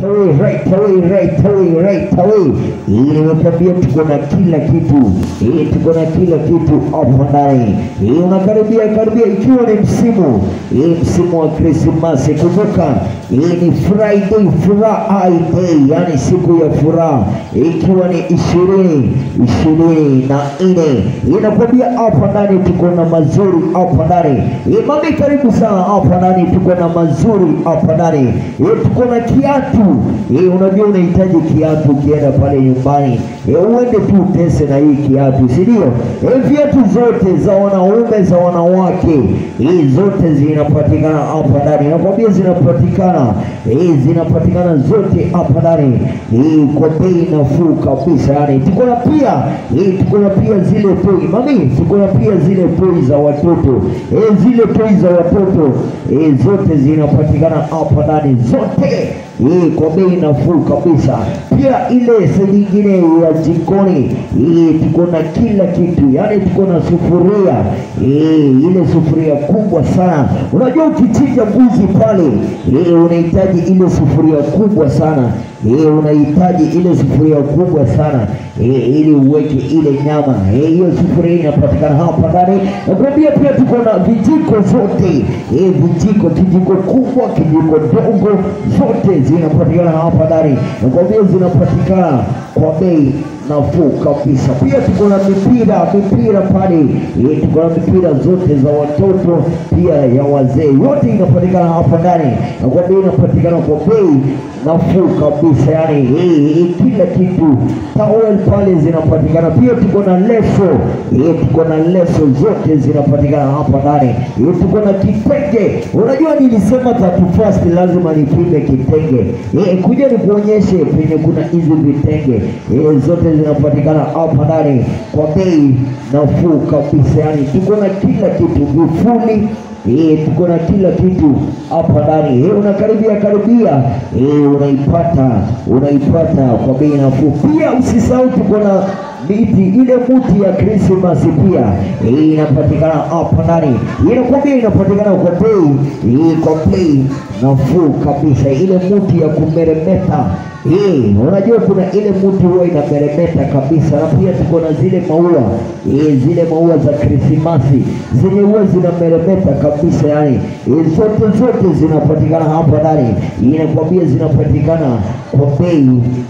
away, right away, right away, right away. Hii nimekwambia tuko na kila kitu, hii tuko na kila kitu hapo ndani. Hii unakaribia karibia, ikiwa ni msimu hii msimu wa Krismasi. Kumbuka hii ni Friday furaha day, yani siku ya furaha, ikiwa ni ishirini ishirini na nne. Inakwambia hapa ndani tuko na mazuri hapa ndani. Hii mami, karibu sana hapa ndani, tuko na mazuri hapa ndani. Hii tuko na kiatu hii, unajua unahitaji kiatu ukienda pale nyumbani, hii uende tu utese na hii kiatu, si ndio? Hii viatu zote za wanaume za wanawake, hii zote zinapatikana hapa ndani. Nakwambia zinapatikana, hii zinapatikana zote hapa ndani, hii kwa bei nafuu kabisa. Yani tuko na pia hii, tuko na pia zile toi mami, tuko na pia zile toi za watoto, hii zile toi za watoto, hii zote zinapatikana hapa ndani zote hii kwa bei nafuu kabisa. Pia ile sehemu nyingine ya jikoni hii tuko na kila kitu, yaani tuko na sufuria hii, ile sufuria kubwa sana. Unajua ukichinja mbuzi pale hii unahitaji ile sufuria kubwa sana hii, unahitaji ile sufuria kubwa sana hii, ili uweke ile nyama hii. Hiyo sufuria inapatikana hapa ndani. Nakwambia pia tuko na vijiko zote hii, vijiko, kijiko kubwa, kijiko dogo, zote zinapatikana hapa ndani. Nakwambia zinapatikana kwa bei nafuu kabisa. Pia tuko na mipira mipira pale eh, tuko na mipira zote za watoto pia ya wazee, yote inapatikana hapa ndani, na kwa bei inapatikana kwa bei nafuu kabisa, yani eh, eh, kila kitu. Towel pale zinapatikana pia, tuko na leso eh, tuko na leso zote zinapatikana hapa ndani eh, tuko na kitenge. Unajua nilisema 31st lazima nipime kitenge eh, kuja nikuonyeshe penye kuna hizi vitenge eh, zote zinapatikana hapa ndani kwa bei nafuu kabisa, yani tuko na kila kitu, vifuli Eh, tuko na kila kitu hapa ndani. Eh, unakaribia karibia, eh, unaipata unaipata kwa bei nafuu. Pia usisahau tuko na miti ile muti ya Krismasi pia eh, inapatikana hapa ndani. Inakwambia inapatikana kwa bei eh, kwa bei nafuu kabisa, ile muti ya kumeremeta Eh, unajua kuna ile mti huwa inameremeta kabisa, na pia tuko na zile maua eh, zile maua za Krismasi zenye huwa zinameremeta kabisa, yani eh, zote zote zinapatikana hapa ndani, inakwambia zinapatikana kwa bei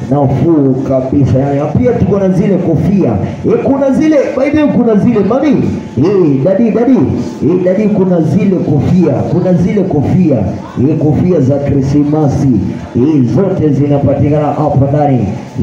nafuu kabisa, yani na pia tuko na zile kofia eh, kuna zile by the way, kuna zile mami eh, dadi dadi eh, dadi, kuna zile kofia, kuna zile kofia eh, kofia za Krismasi eh, zote zinapatikana hapa ndani.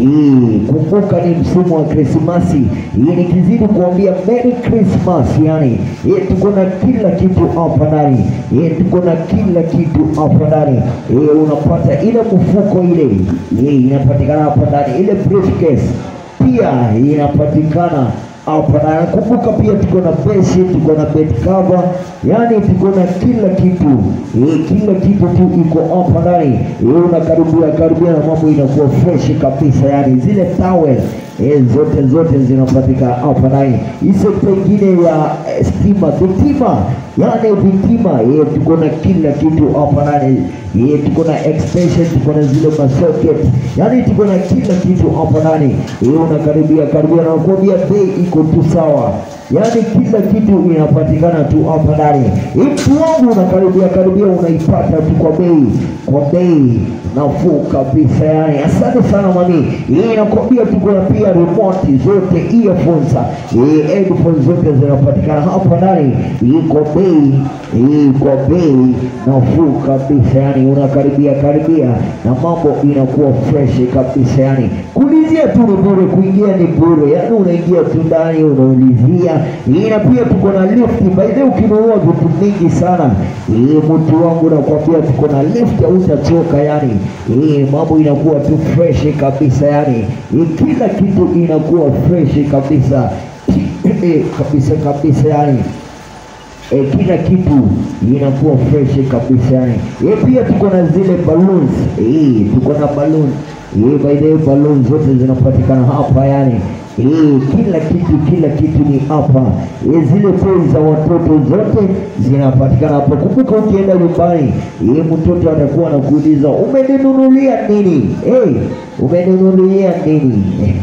Hii kumbuka, ni msimu wa Krismasi. Hii nikizidi kuambia Merry Christmas, yani hii tuko na kila kitu hapa ndani. Hii tuko na kila kitu hapa ndani. Hii unapata ile mfuko ile, hii inapatikana hapa ndani, ile briefcase pia inapatikana hapa na kumbuka, pia tuko na besi, tuko na bed cover, yani tuko na kila kitu eh, kila kitu tu iko hapa ndani eh, unakaribia karibia na mambo inakuwa fresh kabisa, yani zile towel eh, zote zote zinapatikana hapa ndani. Hizo pengine ya eh, stima vitima, yani vitima eh, tuko na kila kitu hapa ndani eh, tuko na extension, tuko na zile masocket, yani tuko na kila kitu hapa ndani eh, unakaribia karibia na kuambia bei iko tu sawa, yaani kila kitu inapatikana tu hapa ndani. Mtu wangu unakaribia karibia, unaipata tu kwa bei kwa bei nafuu kabisa, yani asante sana mami. Hii inakwambia tuko na pia remote zote, earphones, eh, headphones zote zinapatikana hapa ndani, hii kwa bei hii kwa bei nafuu kabisa, yani unakaribia karibia na mambo inakuwa fresh kabisa, yani kuulizia tu ni bure, kuingia ni bure, yani unaingia tu ndani unaulizia. Hii na pia tuko na lift, by the way, ukinunua vitu mingi sana hii, mtu wangu nakwambia, tuko na lift, hautachoka yani. Hii mambo inakuwa tu fresh kabisa, yani hii kila kitu inakuwa fresh kabisa Eh, kabisa kabisa yani e, kila kitu inakuwa fresh kabisa yani. E, pia tuko na zile balloons e, tuko na balloon e, by the way balloon zote zinapatikana hapa yani Eh, kila kitu kila kitu ni hapa. Eh, zile toy za watoto zote zinapatikana hapa. Kumbuka ukienda nyumbani, eh, mtoto atakuwa anakuuliza umeninunulia nini? Eh, umeninunulia nini?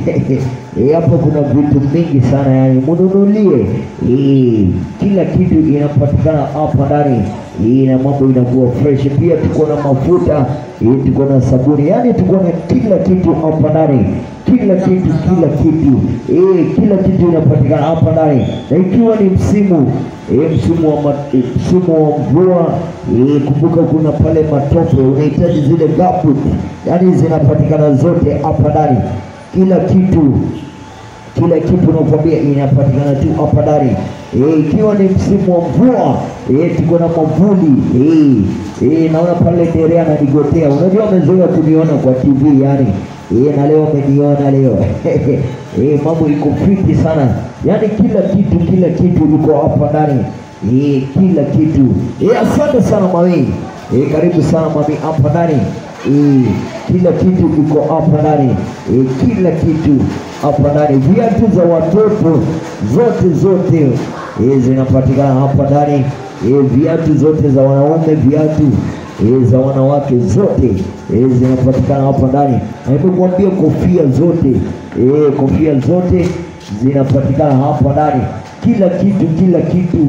Eh, hapo kuna vitu mingi sana yani, mnunulie. Eh, kila kitu inapatikana hapa ndani. Eh, na mambo inakuwa fresh. Pia tuko na mafuta, eh, tuko na sabuni, yani tuko na kila kitu hapa ndani kila kitu kila kitu eh, kila kitu inapatikana hapa ndani, na ikiwa ni msimu eh, msimu wa ma, eh, msimu wa mvua eh, kumbuka kuna pale matope, unahitaji zile gambut, yani zinapatikana zote hapa ndani, kila kitu kila kitu nakwambia inapatikana tu hapa ndani eh, ikiwa ni msimu wa mvua eh, tuko na mavuli eh, eh, naona pale Nerea ananigotea. Unajua amezoea kuniona kwa TV yani eh, na leo ameniona leo eh, mambo iko fiti sana yani, kila kitu kila kitu iko hapa ndani eh, kila kitu eh, asante sana mami eh, karibu sana mami hapa ndani eh, kila kitu iko hapa ndani eh, kila kitu hapa ndani, viatu za watoto zote zote eh, zinapatikana hapa ndani eh, viatu zote za wanaume, viatu eh, za wanawake zote eh, zinapatikana hapa ndani. Na nimekuambia kofia zote eh, kofia zote zinapatikana hapa ndani, kila kitu kila kitu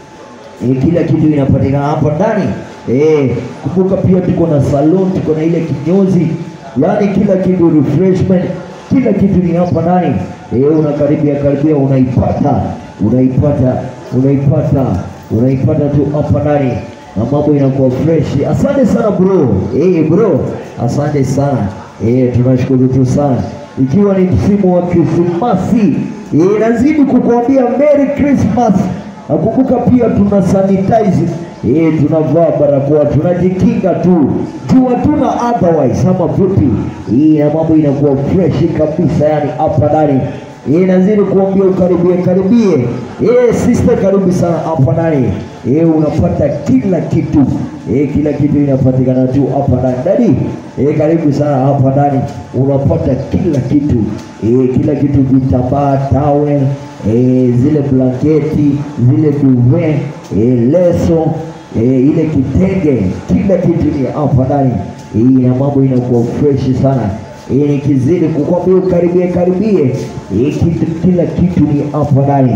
e, kila kitu inapatikana hapa ndani e, kumbuka pia tuko na salon, tuko na ile kinyozi, yaani kila kitu refreshment, kila kitu ni hapa ndani e, unakaribia karibia, unaipata unaipata unaipata unaipata tu hapa ndani na mambo inakuwa fresh. Asante sana bro, eh bro, asante sana eh, tunashukuru tu sana, ikiwa ni msimu wa Krismasi eh, nazidi kukuambia Merry Christmas. Nakumbuka pia tuna sanitize eh, tunavaa barakoa, tunajikinga tu juu hatuna otherwise ama vipi? Eh, na mambo inakuwa fresh kabisa, yani hapa ndani eh, nazidi kuambia ukaribie karibie. Eh, sister, karibu sana hapa ndani eh, unapata kila kitu eh, kila kitu inapatikana tu hapa ndani dadi. Eh, karibu sana hapa ndani unapata kila kitu eh, kila kitu, vitambaa, towel eh, zile blanketi, zile duvet eh, leso eh, ile kitenge, kila kitu ni hapa ndani eh, na mambo inakuwa fresh sana eh, nikizidi kukwambia ukaribie karibie eh, kitu, kila kitu ni hapa ndani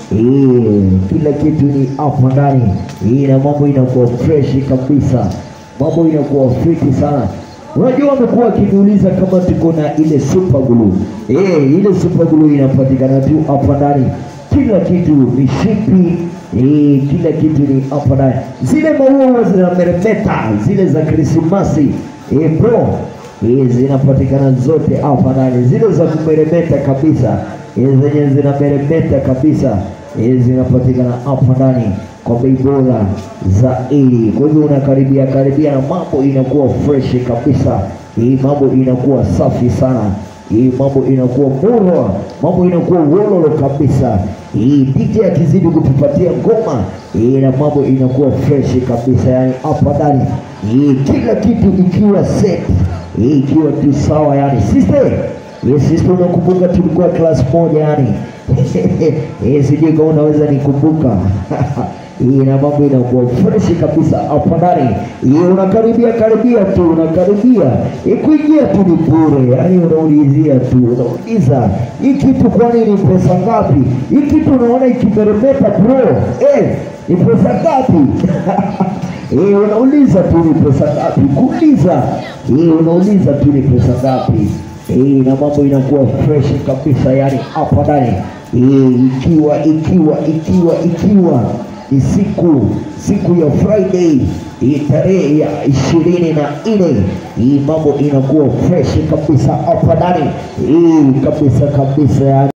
eh, kila kitu ni hapa ndani eh, na mambo inakuwa fresh kabisa, mambo inakuwa fiti sana. Unajua wamekuwa wakiniuliza kama tuko na ile super glue. Eh, ile super glue inapatikana tu hapa ndani. Kila kitu mishipi, eh, kila kitu ni hapa ndani. Zile maua zinameremeta, zile za Krismasi, eh, bro, eh, zinapatikana zote hapa ndani. Zile za kumeremeta kabisa, eh, zenye zinameremeta kabisa, eh, zinapatikana hapa ndani kwa bei bora zaidi. Kwa hivyo unakaribia karibia na mambo inakuwa fresh kabisa, hii mambo inakuwa safi sana, hii mambo inakuwa murwa, mambo inakuwa wololo kabisa. Hii DJ akizidi kutupatia ngoma hii na mambo inakuwa fresh kabisa, yani hapa ndani hii kila kitu ikiwa set, hii ikiwa tu sawa, yani sister Yes, sister, unakumbuka tulikuwa class moja yani. Eh, sijui kama unaweza nikumbuka. Hii na mambo inakuwa fresh kabisa hapa ndani. Hii unakaribia karibia tu, unakaribia. Eh, kuingia tu ni bure. Yaani unaulizia tu, unauliza hii kitu kwani ni pesa ngapi? Hii kitu unaona ikimeremeta bro. Eh, ni pesa ngapi? Eh, unauliza tu ni pesa ngapi? Kuuliza. Eh, unauliza tu ni pesa ngapi? Eh, na mambo inakuwa fresh kabisa yani hapa ndani. Eh, ikiwa ikiwa ikiwa ikiwa ni siku siku ya Friday hii tarehe ya ishirini na nne hii mambo inakuwa fresh kabisa hapa ndani hii kabisa kabisa yani.